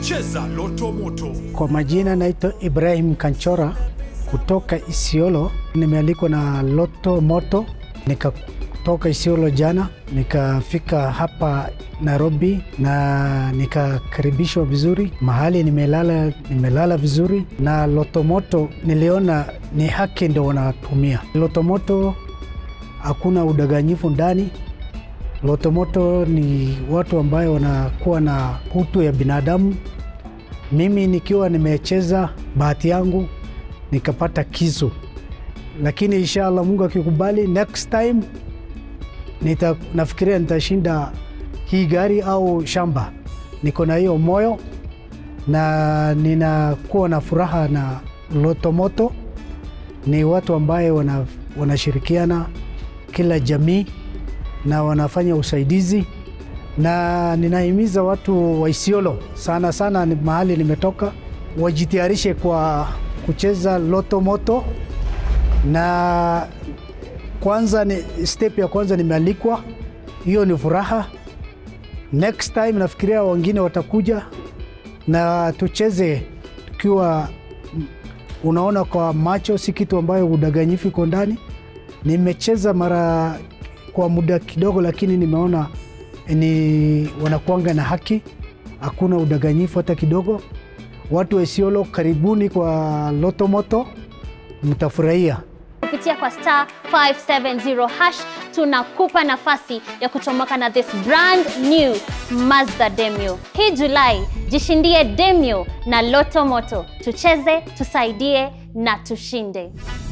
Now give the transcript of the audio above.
Cheza Loto Moto. Kwa majina naitwa Ibrahim Kanchora kutoka Isiolo. Nimealikwa na Loto Moto, nikatoka Isiolo jana nikafika hapa Nairobi na nikakaribishwa vizuri. Mahali nimelala, nimelala vizuri, na Loto Moto niliona ni haki ndo wanatumia Loto Moto, hakuna udanganyifu ndani. Loto Moto ni watu ambayo wanakuwa na utu ya binadamu. Mimi nikiwa nimecheza bahati yangu nikapata kisu, lakini inshallah Mungu akikubali, next time nita, nafikiria nitashinda hii gari au shamba. Niko na hiyo moyo na ninakuwa na furaha na Loto Moto. Ni watu ambaye wana, wanashirikiana kila jamii na wanafanya usaidizi, na ninahimiza watu wa Isiolo sana sana, ni mahali nimetoka, wajitayarishe kwa kucheza Loto Moto. Na kwanza ni step ya kwanza nimealikwa, hiyo ni furaha. Next time nafikiria wengine watakuja na tucheze tukiwa unaona kwa macho, si kitu ambayo udanganyifu iko ndani. Nimecheza mara kwa muda kidogo, lakini nimeona ni wanakuanga na haki, hakuna udanganyifu hata kidogo. Watu wa Isiolo, karibuni kwa Loto Moto, mtafurahia. kupitia kwa star 570 hash tunakupa nafasi ya kuchomoka na this brand new Mazda Demio. Hii Julai jishindie Demio na Loto Moto, tucheze, tusaidie na tushinde.